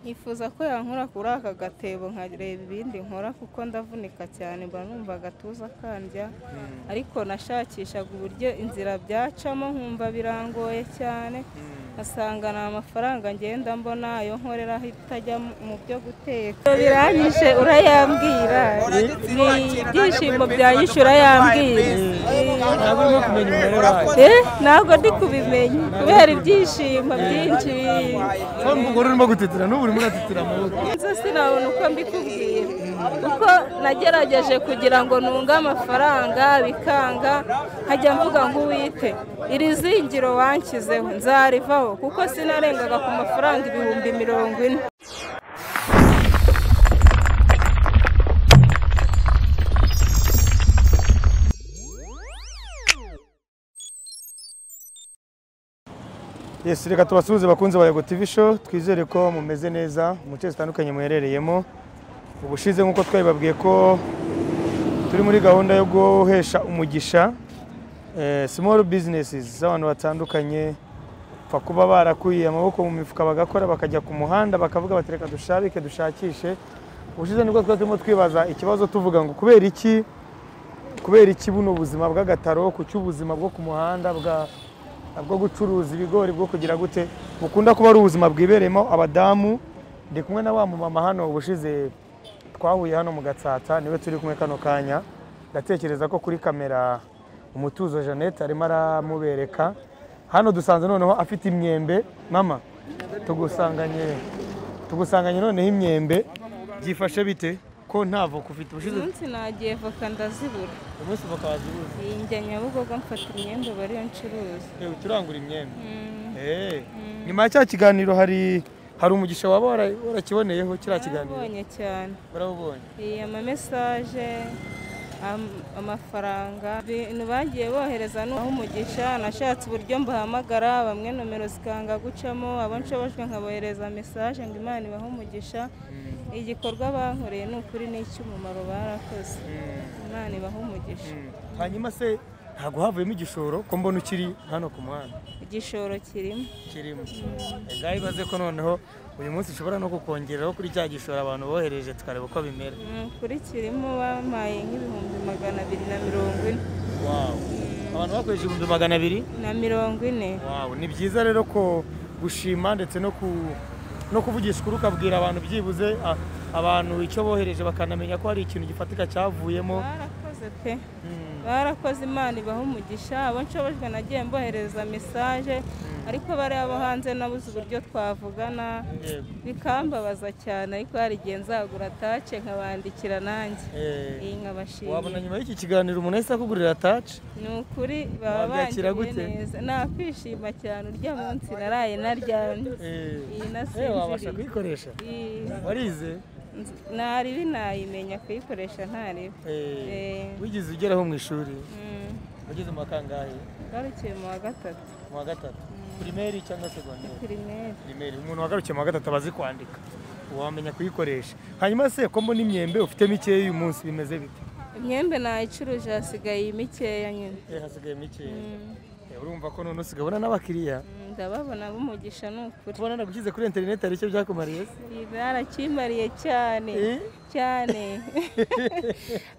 nkifuza ko yankura kuri aka gatebo nkareba ibindi nkora kuko ndavunika cyane mba numva agatuza kandya ariko nashakishaga uburyo inzira byacamo nkumva birangoye cyane asanga ni amafaranga ngenda mbona ayo nkorera itajya mu byo guteka biranyishe urayambwira ni ibyishimo byanyishe urayambwira ntabwo urimo kumenya umubare wayo Eh, ntabwo ndi kubimenya kubera ibyishimo byinshi ko umugore urimo gutitira n'ubu urimo uratitira amaboko inzu sinabona uko mbikubwira kuko nagerageje kugira ngo nunge amafaranga bikanga nkajya mvuga ngo uwite iri zingiro wanshyizeho nzarivaho kuko sinarengaga ku mafaranga ibihumbi mirongo ine Yes, reka tubasuhuze bakunze ba Yego TV show twizere ko mumeze neza mu nce zitandukanye muherereyemo ubushize nk'uko twabibabwiye ko turi muri gahunda yo guhesha umugisha eh, small businesses z'abantu batandukanye pfa kuba barakwiye amaboko mu mifuka bagakora bakajya ku muhanda bakavuga bati reka dushabike dushakishe ubushize nibwo twari turimo twibaza ikibazo tuvuga ngo kubera iki kubera iki buno buzima bw'agataro ku cy'ubuzima bwo ku muhanda bwa bwo gucuruza ibigori bwo kugira gute bukunda kuba ari ubuzima bwibereyemo abadamu ndi kumwe na wa mumama hano ubushize twahuye hano mu gatsata niwe turi kumwe kano kanya ndatekereza ko kuri kamera umutuzo jeannette arimo aramubereka hano dusanze noneho afite imyembe mama tugusanganye tugusanganye noneho imyembe byifashe bite ko ntavo kufite ubushize umunsi nagiye voka ndazibura umunsi voka wazibuze iyi njya nyabugogo mfata imyenda bariyo ncuruza Eh, uturangura imyembe Mm, Eh, nyuma ya cya kiganiro hari hari umugisha waba wara- warakiboneyeho kiriya kiganiro narabonye cyane barabubonye iyi amamesaje am- amafaranga ibintu bagiye bohereza n'aho umugisha nashatse uburyo mbahamagara bamwe nomero zikanga gucamo abo nshobojwe nkabohereza mesaje ngo imana ibahe umugisha igikorwa bankoreye ni ukuri ni icy'umumaro barakoze imana ibahe umugisha hanyuma se ntabwo havuyemo igishoro ko mbona ukiri hano ku muhanda igishoro kirimo kirimo ngaho ibaze ko noneho uyu munsi ushobora no kukongeraho kuri cya gishoro abantu bohereje tukareba uko bimera Ni ukuri kirimo bampaye nk'ibihumbi magana abiri na mirongo ine abantu bakoresha ibihumbi magana abiri na mirongo ine Wow, ni byiza rero ko gushima ndetse no ku no kuvugisha ukuri ukabwira abantu byibuze a- abantu icyo bohereje bakanamenya ko hari ikintu gifatika cyavuyemo barakoze pe Mm, barakoze imana ibaha umugisha abo nshobojwe nagiye mboherereza mesaje ariko bariya bo hanze nabuze uburyo twavugana yego. bikambabaza cyane ariko hari igihe nzagura tace nkabandikira nanjye Eh, iyi nkabashimira wabona nyuma y'iki kiganiro umuntu ahise akugurira taci ni ukuri baba Wabyakira bangiye gute? neza nakwishima cyane urya munsi naraye naryamye iyi wabasha nasinziriye kuyikoresha Iyi warize nz- ntari binayimenya kuyikoresha ntariba Eh, Eh. wigeze ugeraho mu ishuri wageze mu wa kangahe ngarukiye mu wa gatatu mu wa gatatu primeri cyangwa segonderi pirimeri primeri umuntu wagarukiye mu wa gatatu aba azi kwandika wamenya kuyikoresha hanyuma se ko mbona imyembe ufite mikeya uyu munsi bimeze bite imyembe nayicuruje hasigaye mikeya nyine Eh, hasigaye mikeya Eh, urumva ko none usigaye ubona n'abakiriya Mm, ndababona b'umugisha ni ukuri ubona nagushyize kuri interineti hari icyo byakumariye se Ibi barakimbariye cyane Eh? cyane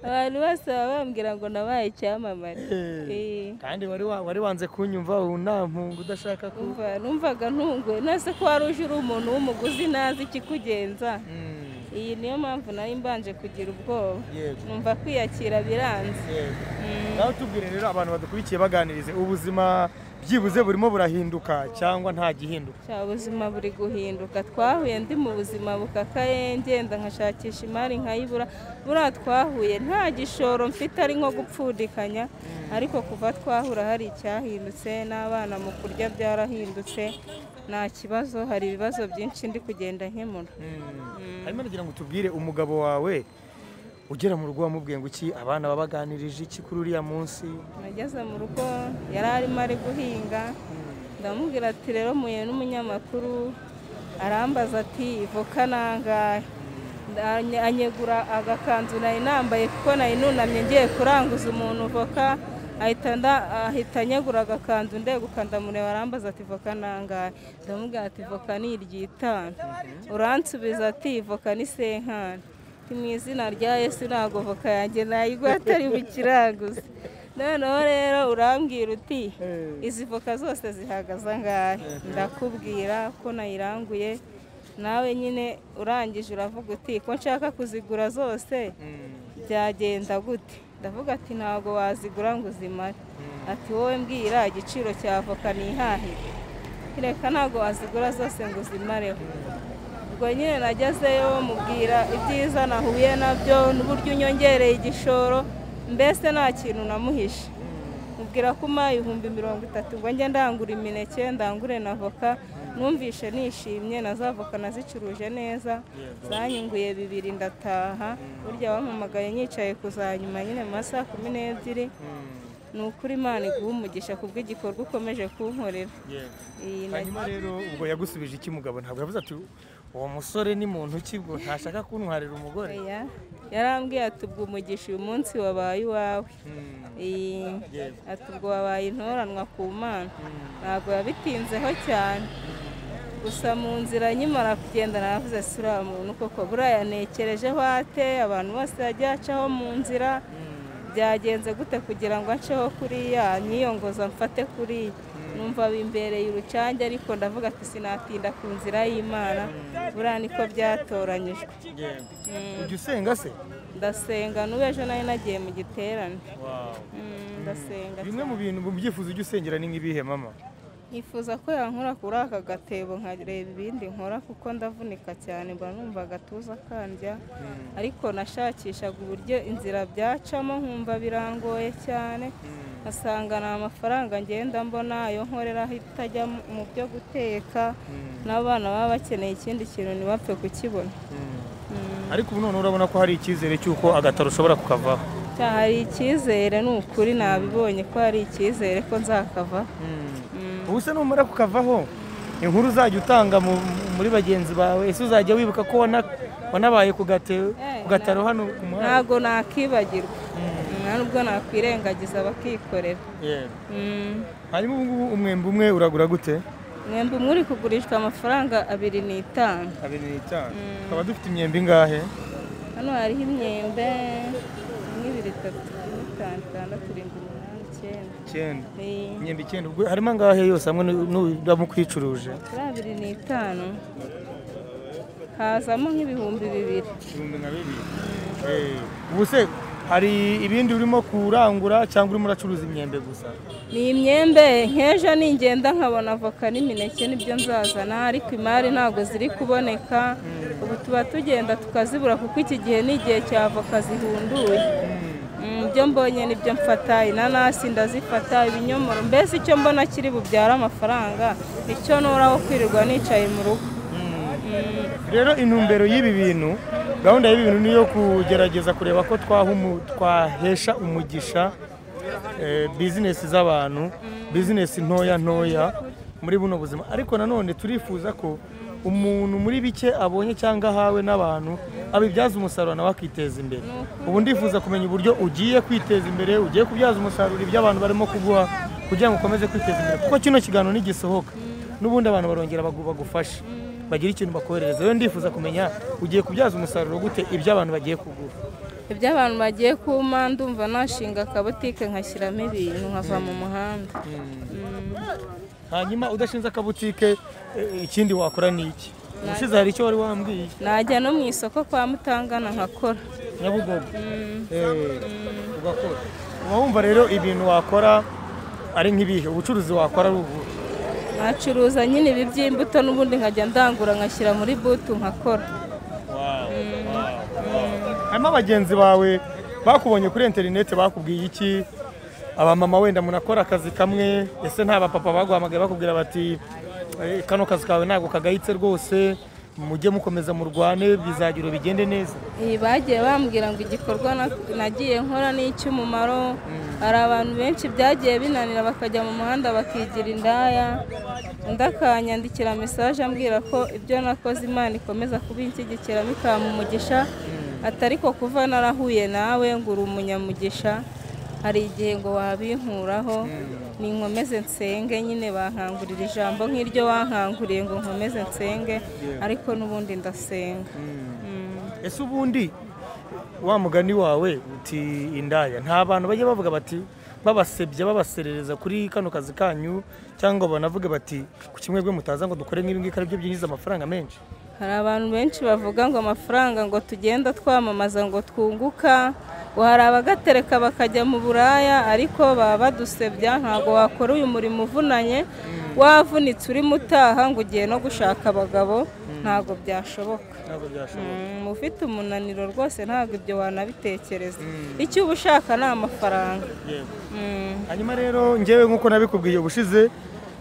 abantu bose baba bambwira ngo nabaye icyamamare Eh. Eh, kandi wari wa- wari wanze kunyumva ubu nta mpungu udashaka ku umva numvaga ntunguwe nase ko wari uje uri umuntu w'umuguzi ntazi ikikugenza Mm, iyi niyo mpamvu nari mbanje kugira ubwoba yego numva kwiyakira biranze yego Mm. nawe tubwire rero abantu badukurikiye baganirize ubuzima byibuze burimo burahinduka cyangwa nta gihinduka cya buzima buri guhinduka twahuye ndi mu buzima bukakaye ngenda nkashakisha imari nkayibura buriya twahuye nta gishoro mfite ari nko gupfundikanya ariko kuva twahura hari icyahindutse n'abana mu kurya byarahindutse nta kibazo hari ibibazo byinshi ndi kugenda nkemura hanyuma nagira ngo tubwire umugabo wawe ugera mu rugo wamubwiye ngo iki abana babaganirije iki kuri uriya munsi nageze mu rugo yari arimo ari guhinga ndamubwira ati rero muye n'umunyamakuru arambaza ati voka nangahe Anye- anyegura agakanzu nari nambaye kuko nari nunamye ngiye kuranguza umuntu voka ahita nda- ahita anyagura agakanzu ndeguka ndamureba arambaza ati voka nangahe ndamubwira ati voka ni iry'itanu uransubiza ati voka ni senkani Ati, mu izina rya yesu ntabwo voka yanjye nayigwa atari bukiraguze noneho rero urambwira uti izi voka zose zihagaze angahe ndakubwira ko nayiranguye nawe nyine urangije uravuga uti ko nshaka kuzigura zose byagenda gute ndavuga ati ntabwo wazigura ngo uzimare ati wowe mbwira igiciro cya voka nihahire reka ntabwo wazigura zose ngo uzimareho ubwo nyine nagezeyo mubwira ibyiza nahuye nabyo n'uburyo unyongereye igishoro mbese nta kintu namuhishe mubwira ko umpaye ibihumbi mirongo itatu ngo njye ndangure imineke ndangure na voka numvishe nishimye na za voka nazicuruje neza zanyunguye bibiri ndataha burya wampamagaye nyicaye kuzanyuma nyine mu masaha kumi n'ebyiri ni ukuri imana iguha umugisha kubw'igikorwa ukomeje kunkorera Iyi nagiye- hanyuma rero ubwo yagusubije iki mugabo ntabwo yavuze ati uwo musore ni muntu ki bwo ntashaka kuntwarira umugore Oya, yarambwiye ati ubwo umugisha uyu munsi wabaye iwawe Ee, ati ubwo wabaye intoranwa ku mana ntabwo yabitinzeho cyane gusa mu nzira nyimara kugenda naravuze si uriya muntu koko buriya yanekerejeho ate abantu bose yagiye acaho mu nzira byagenze gute kugira ngo anceho kuriya niyongoza mfate kuriya numva bimbereye urucange ariko ndavuga ati sinatinda ku nzira y'imana buriya niko byatoranyijwe Mm. ujya usenga se ndasenga n'ubu ejo nari nagiye mu giterane Mm, ndasenga bimwe mu bintu mu byifuzo ujya usengera ni nk'ibihe mama nifuza ko yankura kuri aka gatebo nkareba ibindi nkora kuko ndavunika cyane mba numva agatuza kandya ariko nashakishaga uburyo inzira byacamo nkumva birangoye cyane nkasanga nta mafaranga ngenda mbona ayo nkorera itajya mu byo guteka n'abana baba bakeneye ikindi kintu ntibapfe kukibona Mm. ariko ubu noneho urabona ko hari icyizere cy'uko agataro ushobora kukavaho Cya- hari icyizere ni ukuri nabibonye ko hari icyizere ko nzakava Mm. ubu se numara kukavaho inkuru uzajya utanga mu- muri bagenzi bawe ese uzajya wibuka ko wana- wanabaye ku gate- Eh, ku gataro hano ku muhanda ntabwo nakwibagirwa nta nubwo nakwirengagiza bakikorera Yeah. Mm. hanyuma ubu ngubu umwembe umwe uragura gute mwembe umwe uri kugurishwa amafaranga abiri n'itanu abiri n'itanu tukaba dufite imyembe ingahe hano hariho imyembe imwe ibiri itatu ine itanu itandatu irindwi umunani icyenda icyenda Ni- imyembe icyenda ubwo harimo angahe yose hamwe n'uba mukwicuruje kuri abiri n'itanu hazamo nk'ibihumbi bibiri ibihumbi nka bibiri ubu se hari ibindi urimo kurangura cyangwa urimo uracuruza imyembe gusa ni imyembe nk'ejo ningenda nkabona avoka n'imineke nibyo nzazana ariko imari ntabwo ziri kuboneka ubu tuba tugenda tukazibura kuko iki gihe ni igihe cya avoka zihunduye Mm, ibyo mbonye nibyo mfata inanasi ndazifata ibinyomoro mbese icyo mbona kiri bubyara amafaranga icyo nuraho kwirirwa nicaye mu rugo Mm. rero intumbero y'ibi bintu gahunda y'ibi bintu ni iyo kugerageza kureba ko twaha umu- twahesha umugisha eh, bizinesi z'abantu bizinesi ntoya ntoya muri buno buzima ariko nanone turifuza ko umuntu muri bike abonye cyangwa ahawe n'abantu abibyaza umusaruro nawe akiteza imbere ubu ndifuza kumenya uburyo ugiye kwiteza imbere ugiye kubyaza umusaruro ibyo abantu barimo kuguha kugira ngo ukomeze kwiteza imbere kuko kino kiganiro nigisohoka n'ubundi abantu barongera bagu- bagufasha bagira ikintu bakoherereza rero ndifuza kumenya ugiye kubyaza umusaruro gute ibyo abantu bagiye kugura ibyo abantu bagiye kuma ndumva nashinga akabutike nkashyiramo ibintu nkava mu muhanda Mm. hanyuma udashinze akabutike eh, ikindi wakora ni iki ubushize hari icyo wari wambwiye najya no mu isoko kwa mutangana nkakora nyabugogo Eh, ugakora uba wumva rero ibintu wakora ari nk'ibihe ubucuruzi wakora ari ubu nkacuruza nyine ibi by'imbuto n'ubundi nkajya ndangura nkashyira muri butu nkakora harimo abagenzi bawe bakubonye kuri interineti bakubwiye iki abamama wenda munakora akazi kamwe ese nta bapapa baguhamagaye bakubwira bati "Eh, kano kazi kawe ntabwo kagayitse rwose mujye mukomeza murwane bizagira bigende neza iyi bagiye bambwira ngo igikorwa na- nagiye nkora ni icy'umumaro hari abantu benshi byagiye binanira bakajya mu muhanda bakigira indaya undi akanyandikira mesaje ambwira ko ibyo nakoze imana ikomeza kubinshyigikira bikampa umugisha atari ko kuva narahuye nawe ngo uri umunyamugisha hari igihe ngo wabinkuraho ni nkomeze nsenge nyine bankangurira ijambo nk'iryo wankanguriye ngo nkomeze nsenge ariko n'ubundi ndasenga Mm. ese ubundi wa mugani wawe uti indaya nta bantu bajya bavuga bati babasebya babaserereza kuri kano kazi kanyu cyangwa banavuga bati ku kimwe rwe mutaza ngo dukore nk'ibi ngibi ko aribyo byinjiza amafaranga menshi hari abantu benshi bavuga ngo amafaranga ngo tugenda twamamaza ngo twunguka ngo hari abagatereka bakajya mu buraya ariko baba badusebya ntabwo wakora uyu murimo uvunanye wavunitse urimo utaha ngo ugiye no gushaka abagabo ntabwo byashoboka ntabwo byashoboka Mm, ufite umunaniro rwose ntabwo ibyo wanabitekereza icyo uba ushaka ni amafaranga yego Mm. hanyuma rero ngewe nk'uko nabikubwiye ubushize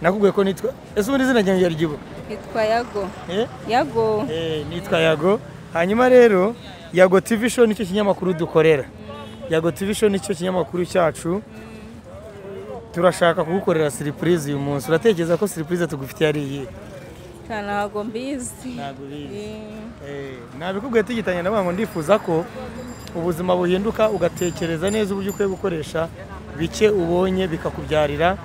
nakubwiye ko nitwa ese ubundi izina ryanjye yaryibuka yitwa yago eh yago Eh, nitwa yago hanyuma rero yago tv show nicyo kinyamakuru dukorera yago tv show nicyo kinyamakuru cyacu turashaka kugukorera siripurize uyu munsi uratekereza ko siripurize tugufitiye ari iyihe ntabwo mbizi Ntabwo ubizi. Mm. Eh, nabikubwiye tugitanye navuga ngo ndifuza ko ubuzima buhinduka ugatekereza neza uburyo ukwiye gukoresha bike ubonye bikakubyarira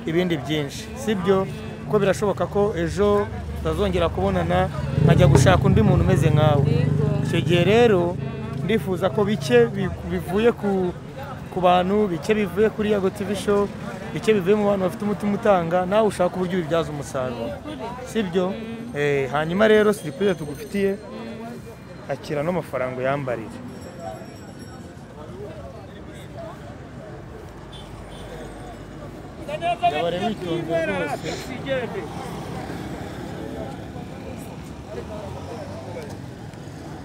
ibindi byinshi sibyo kuko birashoboka ko ejo utazongera kubonana nkajya gushaka undi muntu umeze nkawe Yego. icyo gihe rero ndifuza ko bike bi- bivuye ku, ku bantu bike bivuye kuri yago tv show bike bivuye mu bantu bafite umutima utanga nawe ushaka uburyo ubibyaza umusaruro sibyo Eh, hanyuma rero siripurize tugufitiye akira n'amafaranga uyambarira ndabara nitonze rwose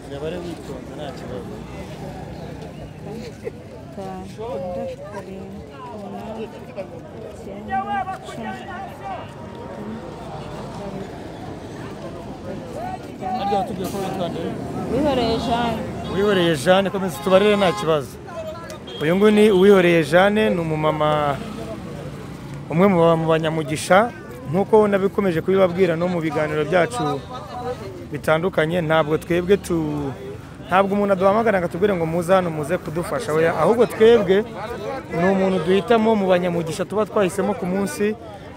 ndabare witonze nta kibazo Itanu, itandatu, karindwi, umunani, icyenda, cumi, harya watubwiye ko witondera wihoreye Jeanne uwihoreye jeanne komeza tubarire nta kibazo uyu nguyu ni uwihoreye jeanne ni umumama umwe mu ba- mu banyamugisha nk'uko nabikomeje kubibabwira no mu biganiro byacu bitandukanye ntabwo twebwe tu ntabwo umuntu aduhamagara ngo atubwire ngo muze hano muze kudufasha oya ahubwo twebwe ni umuntu duhitamo mu banyamugisha tuba twahisemo ku munsi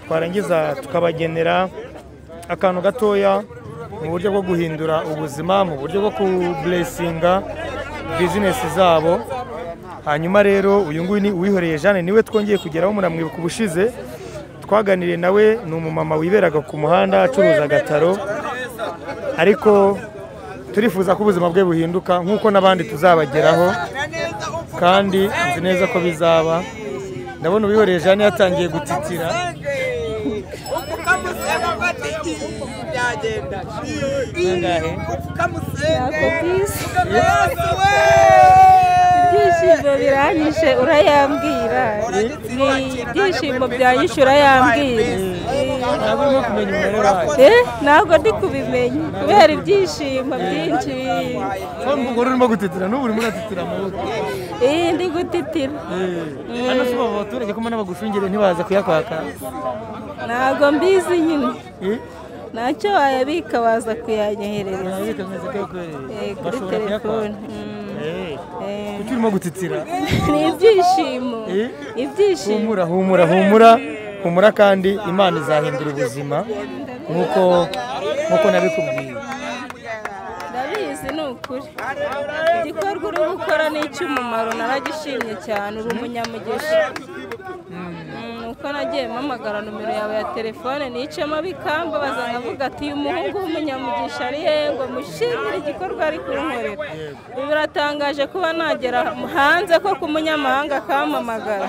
twarangiza tukabagenera akantu gatoya mu buryo bwo guhindura ubuzima mu buryo bwo kuburesinga bizinesi zabo hanyuma rero uyu nguyu ni uwihoreye jeanne niwe twongeye kugeraho muramwibuka ubushize twaganiriye nawe ni umumama wiberaga ku muhanda acuruza agataro ariko turifuza ko ubuzima bwe buhinduka nk'uko n'abandi tuzabageraho kandi nzi neza ko bizaba ndabona uwihoreye jeanne yatangiye gutitira ntabwo mbizi ibyishimo biranyishe urayambwira ni ibyishimo byanyishe urayambwira ntabwo urimo kumenya umubare wayo Eh, ntabwo ndi kubimenya kubera ibyishimo byinshi umugore urimo gutitira n'ubu urimo uratitira amaboko Eh, ndi gutitira hano si baba abaturage ko mbona bagushungere ntibaza kuyakwaka ntabwo mbizi nyine Eh, ntacyo wayabika waza kuyanyoherereza urabika bimeze ko yakoreye Eh, kuri bashobora telefone kuyakwaka Mm. Eh, Eh, kuki urimo gutitira ni ibyishimo Eh? ibyishimo humura humura humura humura kandi imana izahindura ubuzima nk'uko nk'uko nabikubwiye ndabizi ni ukuri igikorwa uri gukora ni icy'umumaro naragishimye cyane uri umunyamugisha Mm, uko nagiye mpamagara nomero yawe ya telefone nicamo bikamba baza nkavuga ati uyu muhungu w'umunyamugisha ari hehe ngo mushimire igikorwa ari kunkorera biratangaje kuba nagera hanze ko ku munyamahanga akampamagara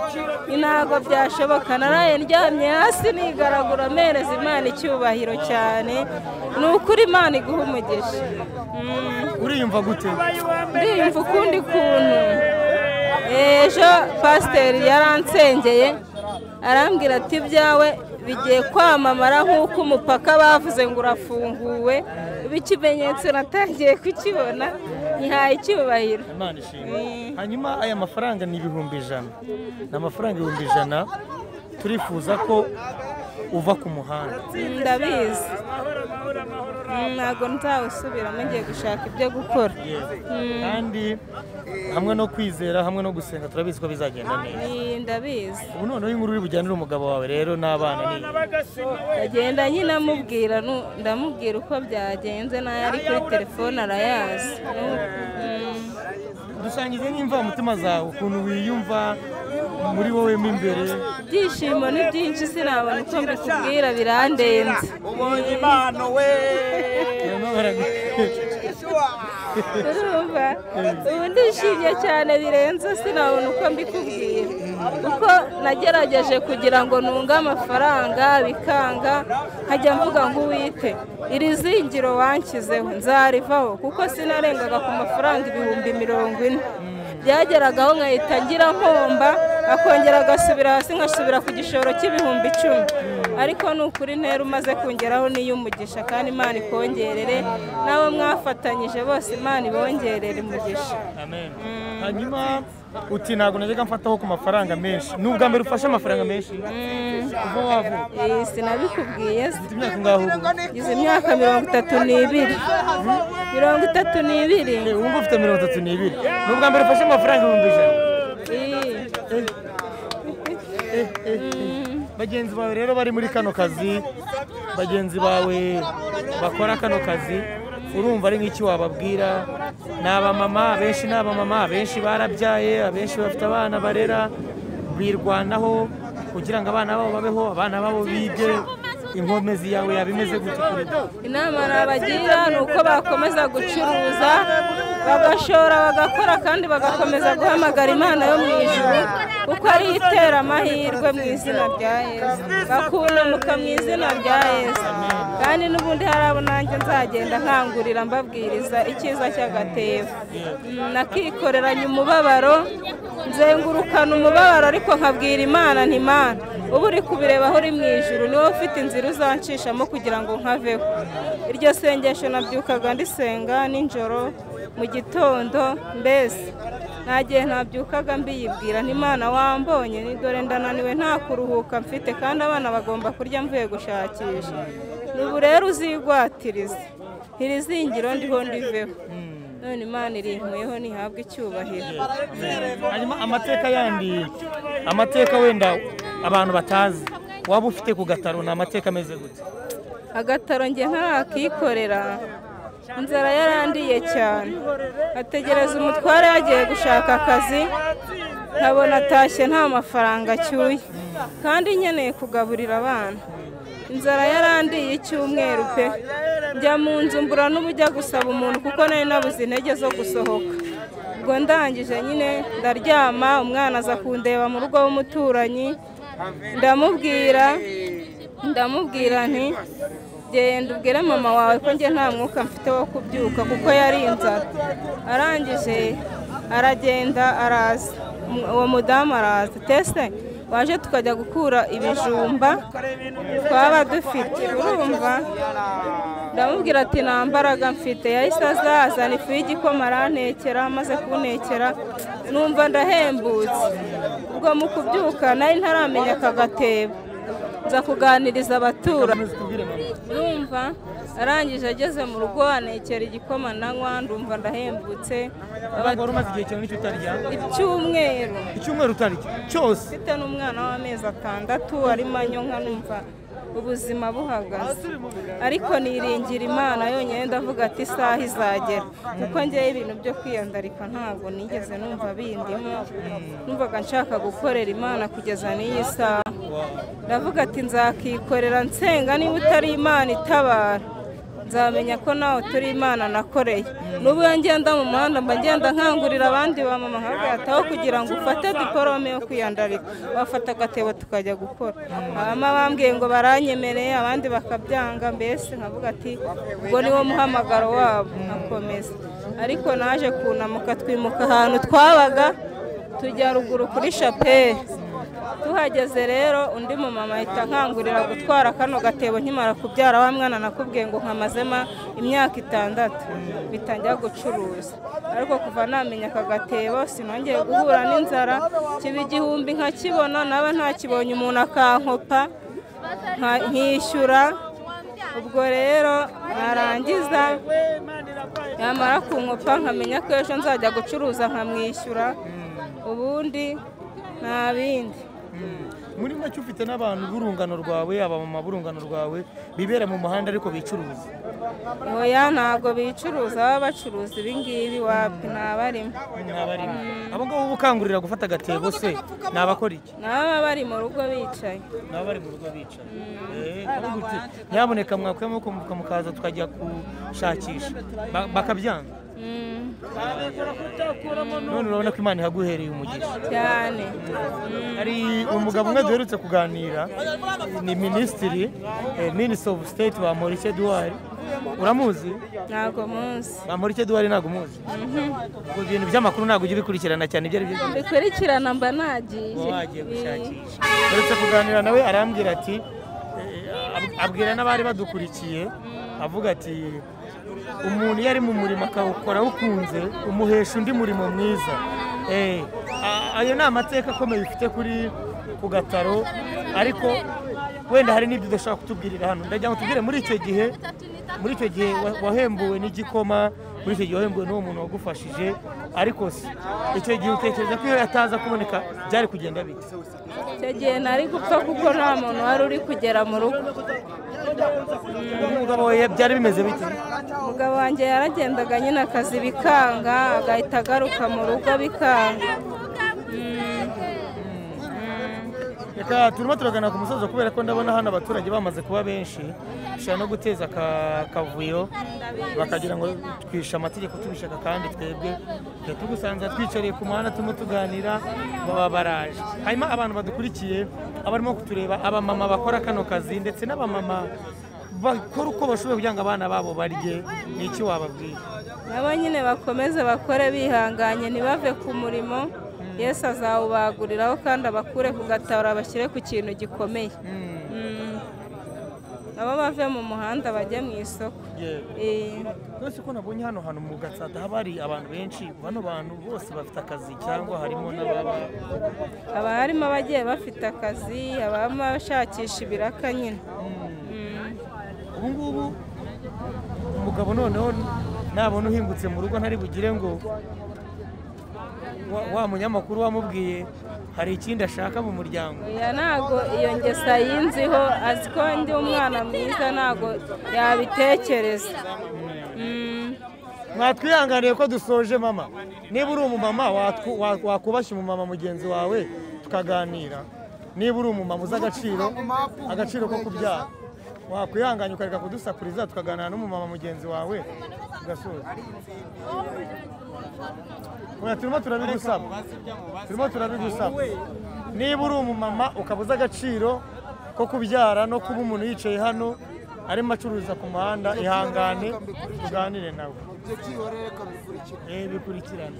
ni ntabwo byashoboka naraye ndyamye hasi nigaragura mpereza imana icyubahiro cyane ni ukuri imana iguha umugisha Mm. uriyumva gute ndiyumva ukundi kuntu ejo pasiteri yaransengeye arambwira ati ibyawe bigiye kwamamara nk'uko umupaka bavuze ngo urafunguwe ikimenyetso natangiye kukibona ntihaye icyubahiro imana ishimwe hanyuma aya mafaranga ni ibihumbi ijana ni amafaranga ibihumbi ijana turifuza ko uva ku muhanda ndabizi Mm, ntabwo nzawusubiramo ngiye gushaka ibyo gukora kandi hamwe no kwizera hamwe no gusenga turabizi ko bizagenda neza Ni- ndabizi ubu noneho inkuru uri bujyanire umugabo wawe rero n'abana ni ndagenda nyine amubwira nu- ndamubwira uko byagenze nayo ari kuri telefone arayazi Mm, dusangize n'imvamutima zawe ukuntu wiyumva muri wowe mo imbere ibyishimo ni byinshi sinabona uko mbikubwira birandenze ubonye impano we Barimo baragu- urumva ubu ndishimye cyane birenze sinabona uko mbikubwira kuko nagerageje kugira ngo nunge amafaranga bikanga nkajya mvuga ngo uwite iri zingiro wanshyizeho nzarivaho kuko sinarengaga ku mafaranga ibihumbi mirongo ine byageragaho nkahita ngira nkomba akongera agasubira hasi ngasubira ku gishoro cy'ibihumbi icumi ariko ni ukuri ntera umaze kongeraho n'iy'umugisha kandi imana ikongerere n'abo mwafatanyije bose imana ibongerere umugisha Amen. hanyuma uti ntabwo najyaga mfataho ku mafaranga menshi ni ubwa mbere ufashe amafaranga menshi kuva wavuka Eh, sinabikubwiye se ufite imyaka ingahe ubu izi myaka mirongo itatu n'ibiri mirongo itatu n'ibiri Eh, wumva ufite mirongo itatu n'ibiri ni ubwa mbere ufashe amafaranga ibihumbi ijana Eh, Eh, eh, eh. bagenzi bawe rero bari muri kano kazi bagenzi bawe bakora kano kazi urumva ari nk'iki wababwira ni abamama abenshi ni abamama abenshi barabyaye abenshi bafite abana barera birwanaho kugira ngo abana babo babeho abana babo bige inkomezi yawe yaba imeze gute kuri bo? inama nabagira ni uko bakomeza gucuruza bagashora bagakora kandi bagakomeza guhamagara imana yo mu ijuru kuko ariyo itera amahirwe mu izina rya yesu bakunamuka mu izina rya yesu kandi n'ubundi hari abo nanjye nzagenda nkangurira mbabwiriza icyiza cy'agatebo Mm, nakikoreranye umubabaro nzengurukana umubabaro ariko nkabwira imana nti mana uba uri kubireba aho uri mu ijuru niwe ufite inzira uzanshishamo kugira ngo nkaveho iryo sengesho nabyukaga ndisenga nijoro mu gitondo mbese nta gihe ntabyukaga mbiyibwira n'imana wambonye ni dore ndananiwe nta kuruhuka mfite kandi abana bagomba kurya mvuye gushakisha n'ubu rero uzigwatirize iri zingiro ndiho ndiveho none imana irinkuyeho ntihabwe icyubahiro hanyuma amateka yandi amateka wenda abantu batazi waba ufite ku gataro ni amateka ameze gute agataro njye ntarakikorera inzara yarandiye cyane ategereza umutware yagiye gushaka akazi nkabona atashye nta mafaranga acyuye kandi nkeneye kugaburira abana inzara yarandiye icyumweru pe njya mu nzu mbura n'ubujya gusaba umuntu kuko nari nabuze intege zo gusohoka ubwo ndangije nyine ndaryama umwana aza kundeba mu rugo w'umuturanyi ndamubwira ndamubwira nti genda ubwire mama wawe ko njye nta mwuka mfite wo kubyuka kuko yari inzara arangije aragenda araza Umu- uwo mudamu araza tese waje tukajya gukura ibijumba twaba dufite urumva ndamubwira ati nta mbaraga mfite yahise azazana ifu y'igikoma arantekera amaze kuntekera numva ndahembutse ubwo mu kubyuka nari ntaramenya aka gatebo nza kuganiriza abaturanyi numva arangije ageze mu rugo anekera igikoma nanywa ndumva ndahembutse ntabwo wari umaze igihe cyane n'icyo utarya icyumweru icyumweru utarya cyose mfite n'umwana w'amezi atandatu arimo anyonka numva ubuzima buhagaze ariko niringira imana yonyine ndavuga ati isaha izagera kuko ngewe ibintu byo kwiyandarika ntabwo nigeze numva bindimo numvaga nshaka gukorera imana kugeza n'iyi saha ndavuga ati nzakikorera nsenga niba utari imana itabara nzamenya ko nawe turi imana nakoreye n'ubu iyo ngenda mu muhanda mba ngenda nkangurira abandi ba mama nkagataho kugira ngo ufate diporome yo kwiyandarika bafata agatebo tukajya gukora abama bambwiye ngo baranyemereye abandi bakabyanga mbese nkavuga ati ubwo niwo muhamagaro wabo nkakomeza ariko naje kunamuka twimuka ahantu twabaga tujya ruguru kuri shapeli tuhageze rero undi mumama ahita nkangurira gutwara kano gatebo nkimara kubyara wa mwana nakubwiye ngo nkamazemo imyaka itandatu bitangira gucuruza ariko kuva namenya aka gatebo sinongeye guhura n'inzara kiba igihumbi nkakibona naba ntakibonye umuntu akankopa nka- nkishyura ubwo rero narangiza yamara kunkopa nkamenya ko ejo nzajya gucuruza nkamwishyura ubundi nta bindi muri make ufite n'abantu b'urungano rwawe abamama b'urungano rwawe bibera mu muhanda ariko bicuruza oya ntabwo bicuruza baba bacuruza ibingibi wapi ntabarimo Mwabarimo. abo ngabo ubukangurira gufata agatebo se ni abakora iki nabo baba bari mu rugo bicaye ni abari mu rugo bicaye Eh, aravuga uti, nyamuneka mwakuyemo mukamuka mukaza tukajya gushakisha Ba- bakabyanga Mm, none urabona ko imana ihaguhereye umugisha cyane hari umugabo umwe duherutse kuganira ni minisitiri eh, minisitiri ofu siteti wa morice duwari uramuzi ntabwo munsi wa morice duwari ntabwo umuzi ubwo ibintu by'amakuru ntabwo ujya ubikurikirana cyane ibyo ari byo byose bikurikirana mba nagiye uba wagiye gushakisha uretse kuganira nawe arambwira ati eh, ab- abwira n'abari badukurikiye avuga ati umuntu iyo ari mu murimo akawukora awukunze umuhesha undi murimo mwiza Eh, a- ayo ni amateka akomeye ufite kuri ku gataro ariko wenda hari n'ibyo udashobora kutubwirira hano ndagira ngo tubwire muri icyo gihe muri icyo gihe wa- wahembuwe n'igikoma muri icyo gihe wahembuwe n'uwo muntu wagufashije ariko se icyo gihe utekereza ko iyo yataza kuboneka byari kugenda bite icyo gihe ntari gupfa kuko nta muntu wari uri kugera mu rugo umugabo we byari bimeze bite umugabo wanjye yaragendaga nyine akazi bikanga agahita agaruka mu rugo bikanga reka turimo turagana ku musozo kubera ko ndabona hano abaturage bamaze kuba benshi bishobora no guteza aka- akavuyo bakagira ngo twishe amategeko tubishaka kandi twebwe twe tugusanza twicariye ku muhanda turimo tuganira baba baraje hanyuma abantu badukurikiye abarimo kutureba abamama bakora kano kazi ndetse n'abamama bakora uko bashoboye kugira ngo abana babo barye ni iki wababwira nabo nyine bakomeze bakore bihanganye ntibave ku murimo yesu azawubaguriraho kandi abakure ku gataro abashyire ku kintu gikomeye Mm. nabo bave mu muhanda bajye mu isoko Yego. Eh, Rwose ko nabonye hano hantu mu gatsata haba hari abantu benshi bano bantu bose bafite akazi cyangwa harimo n'ababa haba harimo abagiye bafite akazi habamo abashakisha ibiraka nyine Mm. ubu ngubu umugabo noneho nabona uhingutse mu rugo ntari bugire ngo wa- wa munyamakuru wamubwiye hari ikindi ashaka mu muryango oya ntago iyo ngeso yinziho azi ko ndi umwana mwiza ntago yabitekereza Mm. mwatwihanganiye ko dusoje mama niba uri umumama watwu- wa- wakubashye umumama mugenzi wawe tukaganira niba uri umumama uzi agaciro agaciro ko kubyara wakwihanganya ukareka kudusakuriza tukaganira n'umumama mugenzi wawe tugasoza Oya, turimo turabigusaba turimo turabigusaba niba uri umumama ukaba uzi agaciro ko kubyara no kuba umuntu yicaye hano arimo acuruza ku muhanda ihangane tuganire nawe Eh, bikurikirana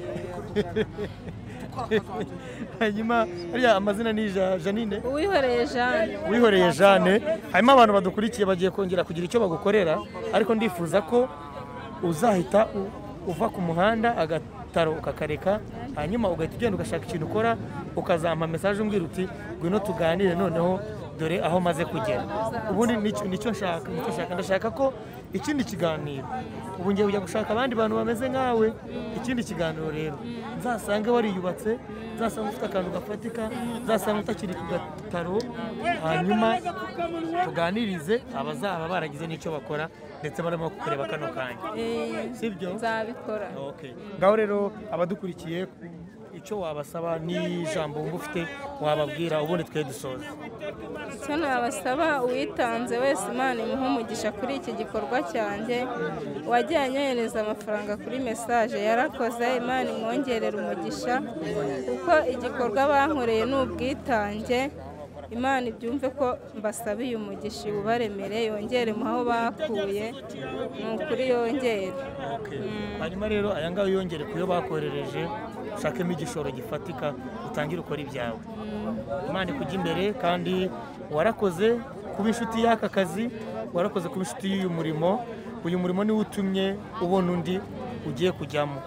hanyuma hariya amazina ni Ja- janine uwihoreye jeanne wihoreye jane hanyuma abantu badukurikiye bagiye kongera kugira icyo bagukorera ariko ndifuza ko uzahita u- uva ku muhanda agataro ukakareka hanyuma ugahita ugenda ugashaka ikintu ukora ukazampa mesaje umbwira uti ngwino tuganire noneho dore aho maze kugera ubundi nicyo nicyo nshaka nicyo nshaka ndashaka ko ikindi kiganiro ubu ngiye kujya gushaka abandi bantu bameze nkawe ikindi kiganiro rero nzasange wariyubatse nzasanga ufite akantu gafatika nzasanga utakiri ku gataro hanyuma tuganirize abazaba baragize n'icyo bakora ndetse barimo kureba kano kanya Eh, sibyo nzabikora Okay. ngaho rero abadukurikiye icyo wabasaba n'ijambo wumva ufite wababwira ubundi twe dusoza icyo nabasaba uwitanze wese imana imuhe umugisha kuri iki gikorwa cyanjye uwagiye anyohereza amafaranga kuri mesaje yarakoze imana imwongerera umugisha kuko igikorwa bankoreye ni ubwitange imana ibyumve ko mbasabiye umugisha iwubaremere yongere mu aho bakuye ni ukuri yongere hanyuma rero aya ngaya uyongere ku yo bakoherereje ushakemo igishoro gifatika utangire ukora ibyawe imana ikujya imbere kandi warakoze kuba inshuti y'aka kazi warakoze kuba inshuti y'uyu murimo uyu murimo niwo utumye ubona undi ugiye kujyamo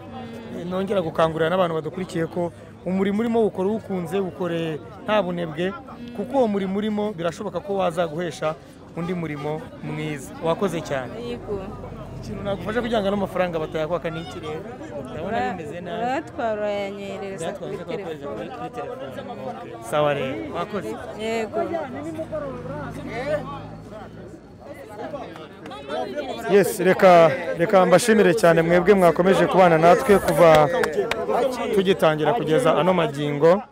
nongera gukangurira n'abantu badukurikiye ko umurimo urimo ukora uwukunze ukore nta bunebwe kuko uwo murimo urimo birashoboka ko wazaguhesha undi murimo mwiza wakoze cyane yego ikintu nagufasha kugira ngo ano mafaranga batayakwaka ni iki rero ndabona bimeze nabi uratwara urayanyereza kuri byatwanze telefone twakohereza kuri kuri telefone Okay. sawa rero wakoze yego yes reka reka mbashimire cyane mwebwe mwakomeje kubana natwe kuva tugitangira kugeza ano magingo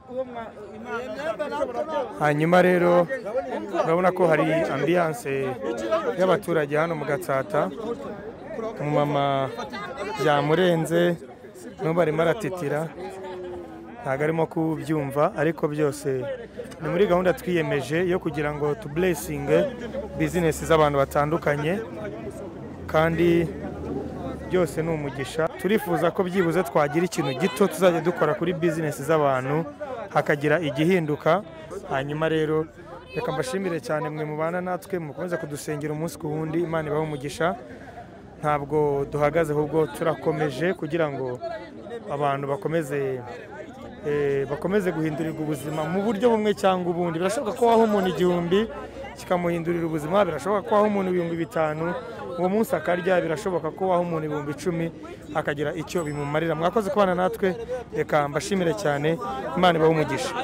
hanyuma rero urabona ko hari ambiyanse y'abaturage hano mu gatsata umumama byamurenze n'ubu arimo aratitira ntabwo arimo kubyumva ariko byose ni muri gahunda twiyemeje yo kugira ngo tuburesinge bizinesi z'abantu batandukanye kandi byose ni umugisha turifuza ko byibuze twagira ikintu gito tuzajya dukora kuri bizinesi z'abantu hakagira igihinduka hanyuma rero reka mbashimire cyane mwe mubana natwe mukomeza kudusengera umunsi ku wundi imana ibahe umugisha ntabwo duhagaze ahubwo turakomeje kugira ngo abantu bakomeze eh, bakomeze guhindurirwa ubuzima mu buryo bumwe cyangwa ubundi birashoboka ko waha umuntu igihumbi kikamuhindurira ubuzima birashoboka ko waha umuntu ibihumbi bitanu uwo munsi akarya birashoboka ko waha umuntu ibihumbi icumi akagira icyo bimumarira mwakoze kubana natwe reka mbashimire cyane imana ibahe umugisha